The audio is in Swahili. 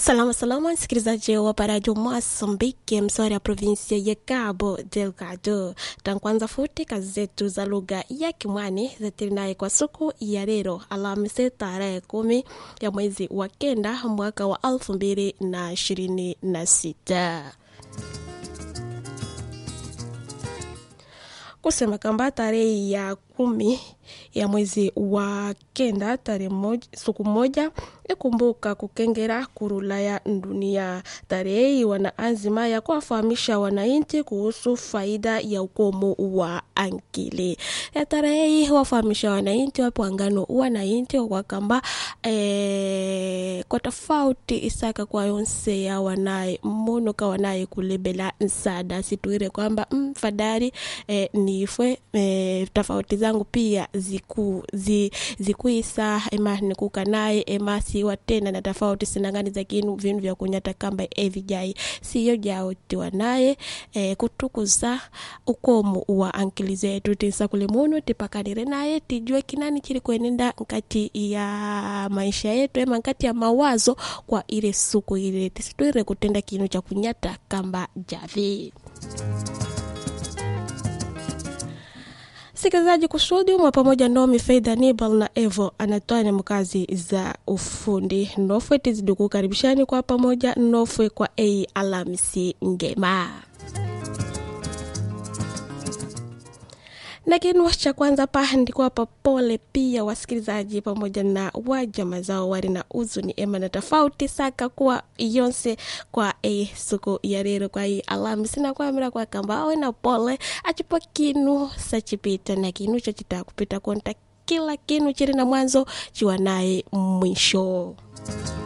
Salama salama, msikilizaji wa parajo Moçambique, mswari ya provinsia ya Cabo Delgado. Tankwanza futi kazi zetu za lugha ya Kimwani zetilinaye kwa siku ya leo Alhamisi tarehe kumi ya mwezi wa kenda mwaka wa elfu mbili na ishirini na sita. kusema kwamba tarehe ya kumi ya mwezi wa kenda tarehe moja, siku moja ikumbuka kukengera kurula ya dunia. Tarehe hii wana azima ya kuwafahamisha wananchi kuhusu faida ya ukomo wa ankili. Ya tarehe hii wafahamisha wananchi wapo angano wananchi wakamba e, kwa tofauti isaka kwa yonse ya wanaye mmono ka wanaye kulebela nsada situire kwamba mfadari e, nifwe e, tofauti zangu pia ziku zi, zikuisa ema nikuka naye ema siwa tena na tofauti sinangani za kinu vinu vya kunyata kamba evijai siyo jao tiwa naye e, kutukuza ukomo wa ankili zetu tisa kule munu tipakanire naye tijue kinani chili kwenenda nkati ya maisha yetu ema nkati ya mawazo kwa ile suku ile tisitwire kutenda kinu cha kunyata kamba javi sikilizaji kusudi mwa pamoja nomi Faida Nibal na Evo anatoa mkazi za ufundi nofwe tizidi kukaribishani kwa pamoja nofwe kwa ei Alhamisi ngema na kinu cha kwanza pa ndikuwapa pole pia wasikilizaji pamoja na wajama zao wali na uzuni ema na tofauti saka kuwa yonse kwa e siku ya lero kwa hii Alhamisi na kwamira kwa kamba awe na pole achipo kinu sachipita na kinu cho chita kupita konta kila kinu chili na mwanzo chiwa naye mwisho